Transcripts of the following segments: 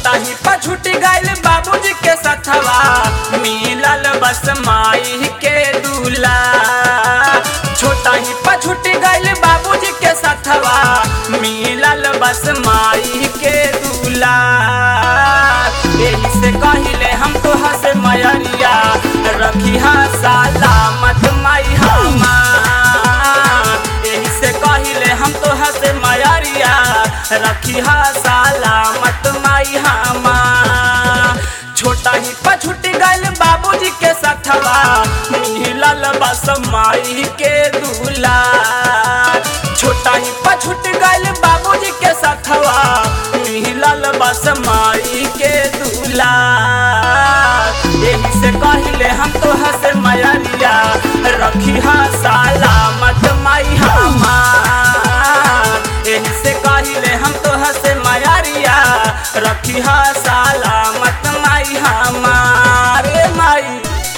छोटा ही पछुट गइल बाबूजी के सथवा मिलल बस माई के दूला छोटा ही पछुट गइल बाबूजी के सथवा मिलल बस माई के दूला यही से कहिले हम तो हसे मयरिया रखी हा सलामत माई हमार यही से कहिले हम तो हसे मयरिया रखी हा सलामत माई हमार छोटा ही पछुट गइल बाबूजी के सथवा मिलल बस माई के दूला छोटा ही पछुट गइल बाबूजी के सथवा मिलल बस माई के दूला यही से कहिले हम तो हसे मयरिया रखी हा सलामत माई हमार यही से कहिले हम तो हसे मयरिया रखी हा सलामत माई हमारे माई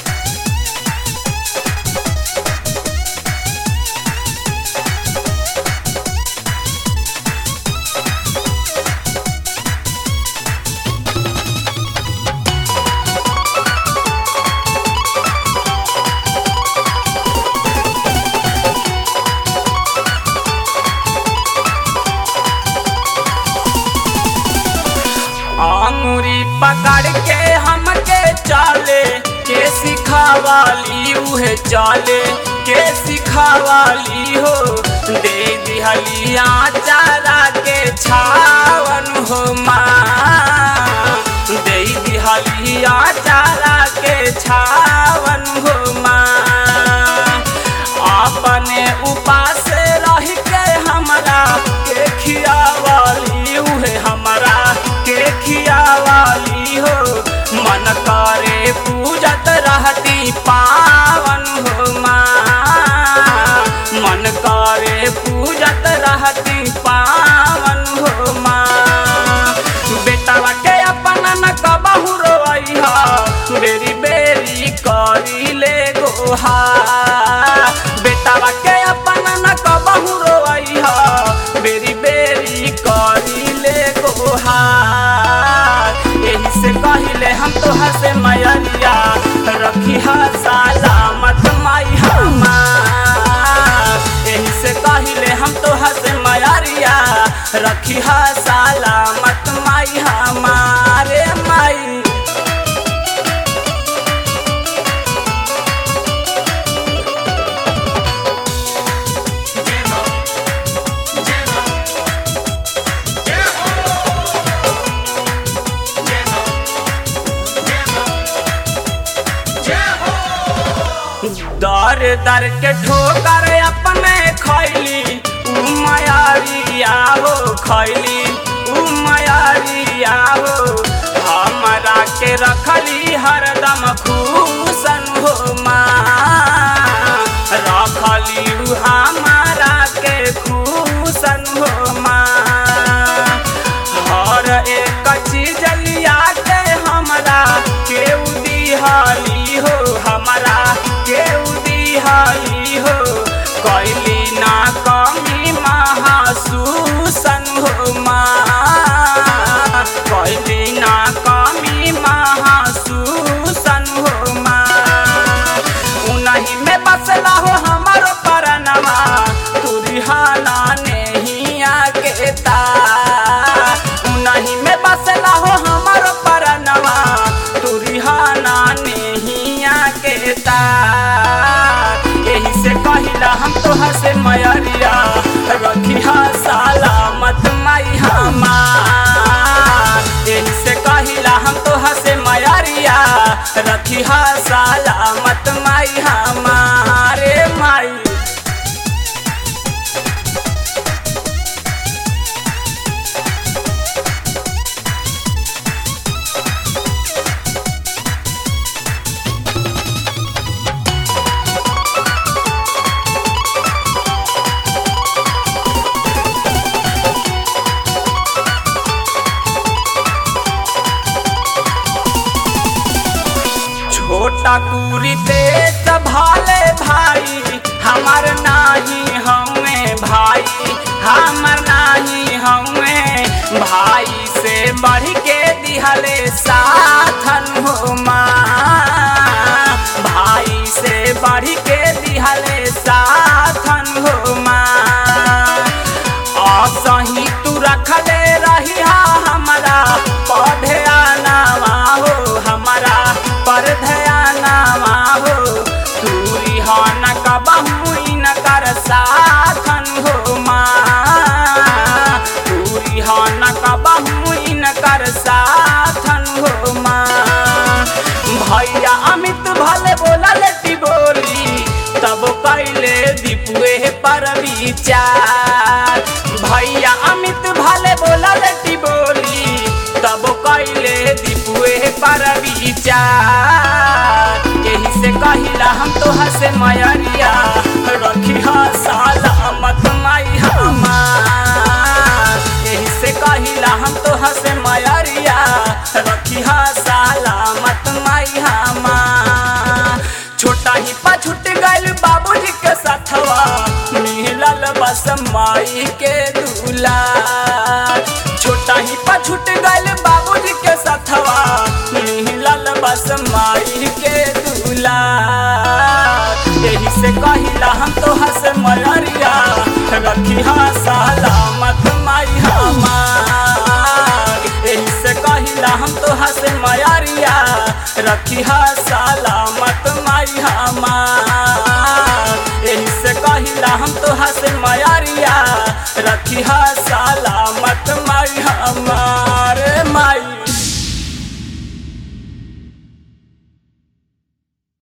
अंगूरी पकड़ के हमके चले के सिखावाली उहे चले के सिखावाली हो दे दिहलिया चारा के छावन हो माँ दे दिहलिया चारा के छावन हो माँ अपने उपास रह के हमरा के खियावाली उहे हमरा के खियावाली हो मन करे पूजत रहती पावन हो माँ मन करे पूजत रहती पावन हो माँ बेटावा के अपना न कबहू रोइहा बेरी बेरी करी ले गोहा बेटावा के अपना न कबहू रोइहा बेरी बेरी करी ले गोहा यही से कहिले हम तो हसे मयरिया रखी हा सलामत माई हमार यही से कहिले हम तो हसे मयरिया रखी हा सलामत माई हमारे माई दर दर के ठोकर अपने खैली उ मयारिया हो खैली उ मयारिया हो हमरा के रखली हरदम खुशन हो माँ रखली उ हमारा के खुशन हो माँ हर एक चीज लिया के हमरा केउ दिहाली हो हमरा केउ दिहाली हो कैली ना कमी महासूसन हो माँ कैली ना कमी महासूसन हो माँ उनही में बसला हो हमारो परनवा तुरिहाना नहीं आगे ता उनही में बसला हो हमारो परनवा तुरिहाना नहीं आगे ता यही से कहिला हम तो हसे मयरिया रखी हा सलामत माई हमार यही से कहिला हम तो हसे मयरिया रखी हा सलामत माई हमारे माई छोटा कुरी ते भाले भाई हमार नाही हमें भाई हमर नाही हमें भाई से बढ़ के दिहले साथन हो माँ भाई से बढ़ के दिहले साथन हो माँ असही तू रखले रही हमारा पढ़े आनावा हो हमारा पर ध्यानावा हो तू रिहान कबहू न कर साथन हो माँ तू रिहान कबहू न कर साथन हो माँ भैया अमित भले बोला लेटी बोली तब कैले दीपुए पर विचार भैया अमित भले बोला लेटी बोली तब कैले दीपुए पर विचार यही से कहिला हम तो हसे मयरिया रखी सलामत माई हमार यही से कहिला हम तो हसे मयरिया रखी सलामत माई हमार छोटा ही पछुट गइल बाबूजी के साथवा मिलल बस माई के दूला छोटा ही पछुट गइल बाबूजी के साथवा मिलल बस माई के दूला यही से कहिला हम तो हस मयरिया रखी सलामत माई हमार यही से कहिला हम तो हस मयरिया रखी सलामत माई हमार यही से कहिला हम तो हस मयरिया रखी सलामत